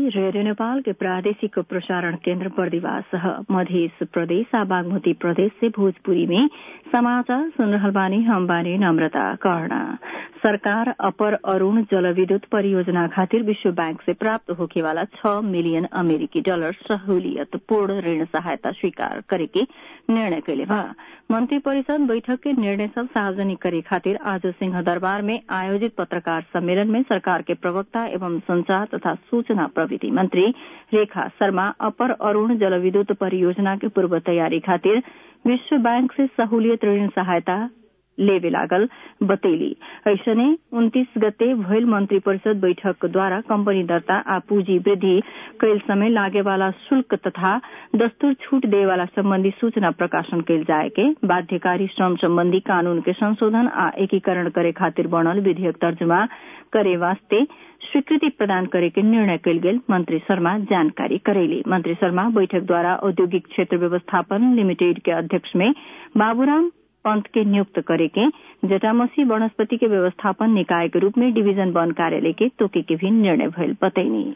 radio Nepal के प्रादेशिक प्रसारण केन्द्र बर्दिवास मध्य प्रदेश आ बागमती प्रदेश से भोजपुरी में समाचार सुन रहल बानी हम बानी नम्रता कर्ण सरकार अपर अरूण जलविद्युत परियोजना खातिर विश्व बैंक से प्राप्त होखे वाला छ मिलियन अमेरिकी डॉलर सहूलियत पूर्ण ऋण सहायता स्वीकार करे के निर्णय कैले बा मंत्री परिषद बैठक के निर्णय सब सार्वजनिक करे खातिर आज सिंह दरबार में आयोजित पत्रकार सम्मेलन में सरकार के प्रवक्ता एवं संचार तथा सूचना प्रविधि मंत्री रेखा शर्मा अपर अरूण जलविद्युत परियोजना के पूर्व तैयारी खातिर विश्व बैंक से सहूलियत ऋण सहायता लेवे लागल बतैली ऐसने उन्तीस गते भइल मंत्री परिषद बैठक द्वारा कंपनी दर्ता आ पूंजी वृद्धि कैल समय लागे वाला शुल्क तथा दस्तूर छूट दे वाला संबंधी सूचना प्रकाशन कैल जाए के बाध्यकारी श्रम संबंधी कानून के संशोधन आ एकीकरण करे खातिर बनल विधेयक तर्जुमा करे वास्ते स्वीकृति प्रदान करे के निर्णय कैल गेल मंत्री शर्मा जानकारी करेली मंत्री शर्मा बैठक द्वारा औद्योगिक क्षेत्र व्यवस्थापन लिमिटेड के अध्यक्ष में बाबूराम पंत के नियुक्त करे के जटामसी वनस्पति के व्यवस्थापन निकाय के रूप में डिवीजन वन कार्यालय के तोके के भी निर्णय भइल बतैनी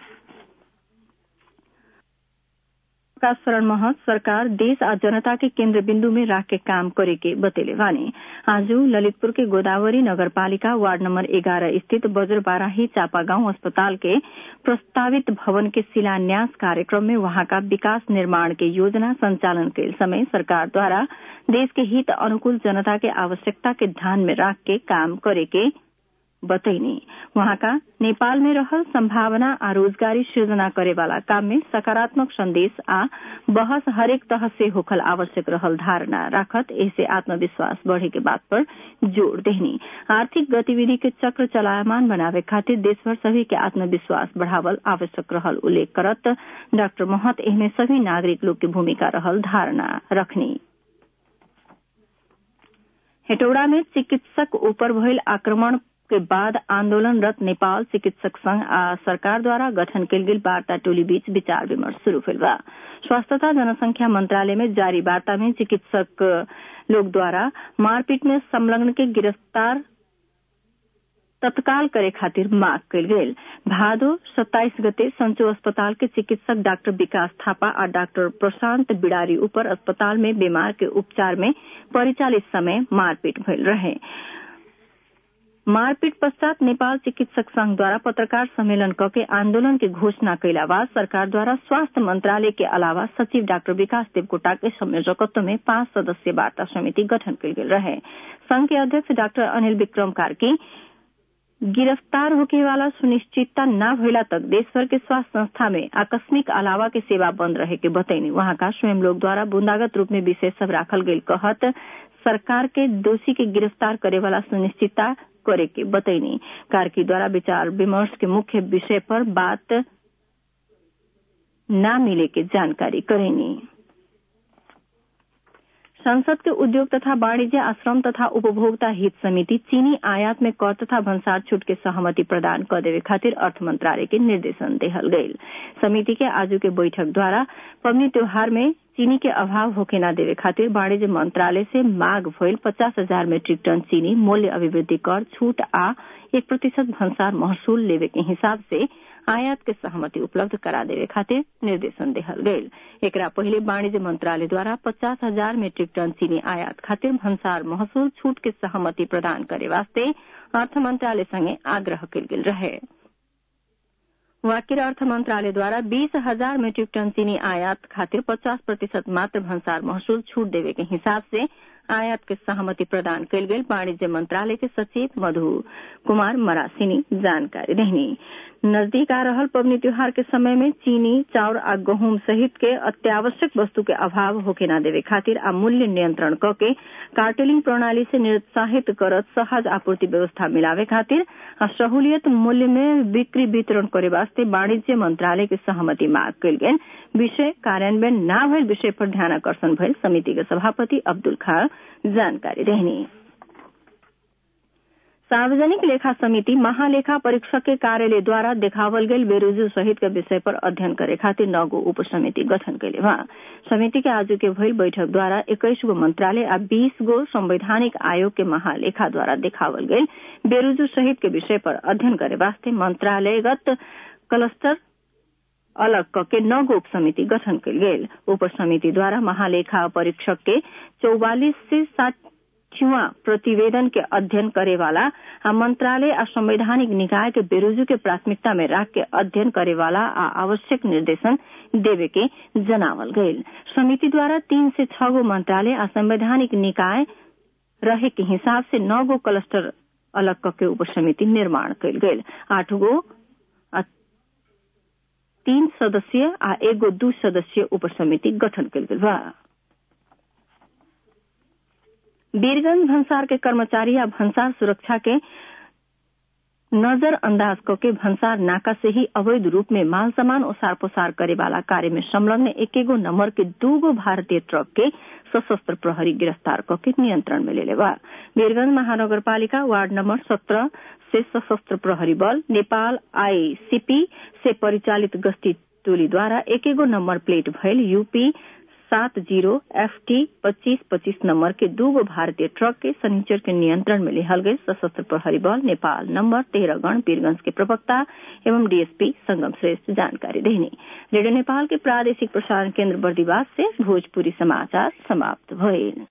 प्रकाश शरण महत सरकार देश आ जनता के केन्द्र बिन्दु में राख के काम करे के बतेले वाने आज ललितपुर के गोदावरी नगरपालिका वार्ड नंबर एघारह स्थित बज्रबाराही चापा गांव अस्पताल के प्रस्तावित भवन के शिलान्यास कार्यक्रम में वहां का विकास निर्माण के योजना संचालन के समय सरकार द्वारा देश के हित अनुकूल जनता के आवश्यकता के ध्यान में राख के काम करे के बतैनी वहाँका नेपाल में रहल संभावना आ रोजगारी सृजना करे वाला काम में सकारात्मक संदेश आ बहस हरेक तह से होखल आवश्यक रहल धारणा राखत ऐसे आत्मविश्वास बढ़े के बात पर जोर देहनी आर्थिक गतिविधि के चक्र चलायमान बनावे खातिर देशभर सभी के आत्मविश्वास बढ़ावल आवश्यक रहल उल्लेख करत डाक्टर महत एहमे सभी नागरिक लोग के भूमिका रहल धारणा रखनी हेटौड़ा में चिकित्सक ऊपर भइल आक्रमण के बाद आंदोलनरत नेपाल चिकित्सक संघ आ सरकार द्वारा गठन कयल गेल वार्ता टोली बीच विचार विमर्श शुरू भेल बा स्वास्थ्य तथा जनसंख्या मंत्रालय में जारी वार्ता में चिकित्सक लोग द्वारा मारपीट में संलग्न के गिरफ्तार तत्काल करे खातिर मांग कयल गेल भादो सत्ताईस गते संचो अस्पताल के चिकित्सक डाक्टर विकास थापा और डाक्टर प्रशांत बिडारी ऊपर अस्पताल में बीमार के उपचार में परिचालित समय मारपीट भइल रहे मारपीट पश्चात नेपाल चिकित्सक संघ द्वारा पत्रकार सम्मेलन करके आंदोलन की घोषणा कैला बाद सरकार द्वारा स्वास्थ्य मंत्रालय के अलावा सचिव डाक्टर विकास देवकोटा के संयोजकत्व में पांच सदस्यीय वार्ता समिति गठन कयल गेल रहे संघ के अध्यक्ष डाक्टर अनिल विक्रम कार्की गिरफ्तार होके वाला सुनिश्चितता न भइला तक देशभर के स्वास्थ्य संस्था में आकस्मिक अलावा के सेवा बंद रहे के बतैनी वहां का स्वयं लोग द्वारा बूंदागत रूप में विशेष सब राखल गईल कहत सरकार के दोषी के गिरफ्तार करे वाला सुनिश्चितता करे के बतैनी कार्की द्वारा विचार विमर्श के मुख्य विषय पर बात न मिले के जानकारी करेनी संसद के उद्योग तथा वाणिज्य आश्रम तथा उपभोक्ता हित समिति चीनी आयात में कर तथा भंसार छूट के सहमति प्रदान कर देवे खातिर अर्थ मंत्रालय के निर्देशन देहल गईल समिति के आजू के बैठक द्वारा पबनी त्योहार में चीनी के अभाव होके न देवे खातिर वाणिज्य मंत्रालय से मांग भइल पचास हजार मेट्रिक टन चीनी मूल्य अभिवृद्धि कर छूट आ एक प्रतिशत भंसार महसूल लेवे के हिसाब से आयात के सहमति उपलब्ध करा देवे खातिर निर्देशन देहल गईल एकरा पहिले वाणिज्य मंत्रालय द्वारा पचास हजार मेट्रिक टन चीनी आयात खातिर भंसार महसूल छूट के सहमति प्रदान करे वास्ते अर्थ मंत्रालय संगे आग्रह कयल गेल रहे वाकिर अर्थ मंत्रालय द्वारा बीस हजार मेट्रिक टन चीनी आयात खातिर पचास प्रतिशत मात्र भंसार महसूल छूट देवे के हिसाब से आयात के सहमति प्रदान कयल गेल वाणिज्य मंत्रालय के सचिव मधु कुमार मरासिनी जानकारी देहनी नजदीक आ रहल पबनी त्योहार के समय में चीनी चाउर आ गहूम सहित के अत्यावश्यक वस्तु के अभाव होके न देवे खातिर आ मूल्य नियंत्रण क के कार्टेलिंग प्रणाली से निरुत्साहित करत सहज आपूर्ति व्यवस्था मिलावे खातिर आ सहूलियत मूल्य में बिक्री वितरण करे वास्ते वाणिज्य मंत्रालय के सहमति मांग कयल गेल विषय कार्यान्वयन न भइल विषय पर ध्यान आकर्षण भइल समिति के सभापति अब्दुल खान जानकारी देहनी सार्वजनिक लेखा समिति महालेखा परीक्षक के कार्यालय द्वारा देखावल गेल बेरोजू सहित के विषय पर अध्ययन करे खातिर नौ गो उप समिति गठन कैले बा समिति के आज के भइल बैठक द्वारा इक्कीस गो मंत्रालय आ बीस गो संवैधानिक आयोग के महालेखा द्वारा देखावल गेल बेरोजू सहित के विषय पर अध्ययन करे वास्ते मंत्रालयगत क्लस्टर अलग कके नौ गो उप समिति गठन कल गेल उप समिति द्वारा महालेखा परीक्षक के चौवालीस से साठवा प्रतिवेदन के अध्ययन करे वाला आ मंत्रालय आ संवैधानिक निकाय के बेरोजू के प्राथमिकता में राख के अध्ययन करे वाला आ आवश्यक निर्देशन देवे के जनावल गईल समिति द्वारा तीन से छह गो मंत्रालय आ संवैधानिक निकाय रहे के हिसाब से नौ गो क्लस्टर अलग कके उप समिति निर्माण कल गेल आठ गो तीन सदस्यीय आ एगो दू सदस्यीय उप समिति गठन कल गेल बा वीरगंज भंसार के कर्मचारी आ भंसार सुरक्षा के नजर अंदाज करके भंसार नाका से ही अवैध रूप में माल सामान ओसार पोसार करे वाला कार्य में संलग्न एकेगो नंबर के दूगो भारतीय ट्रक के सशस्त्र प्रहरी गिरफ्तार करके नियंत्रण में ले लेवा वीरगंज महानगरपालिका वार्ड नंबर सत्रह से सशस्त्र प्रहरी बल नेपाल आईसीपी से परिचालित गश्ती टोली द्वारा एकेगो नंबर प्लेट भयल यूपी सात जीरो एफ टी पच्चीस पच्चीस नंबर के दूगो भारतीय ट्रक के सनीचर के नियंत्रण में लिहल गई सशस्त्र प्रहरी बल नेपाल नंबर तेरह गण पीरगंज के प्रवक्ता एवं डीएसपी संगम श्रेष्ठ जानकारी देनी रेडियो नेपाल के प्रादेशिक प्रसारण केंद्र बर्दीवास से भोजपुरी समाचार समाप्त भइल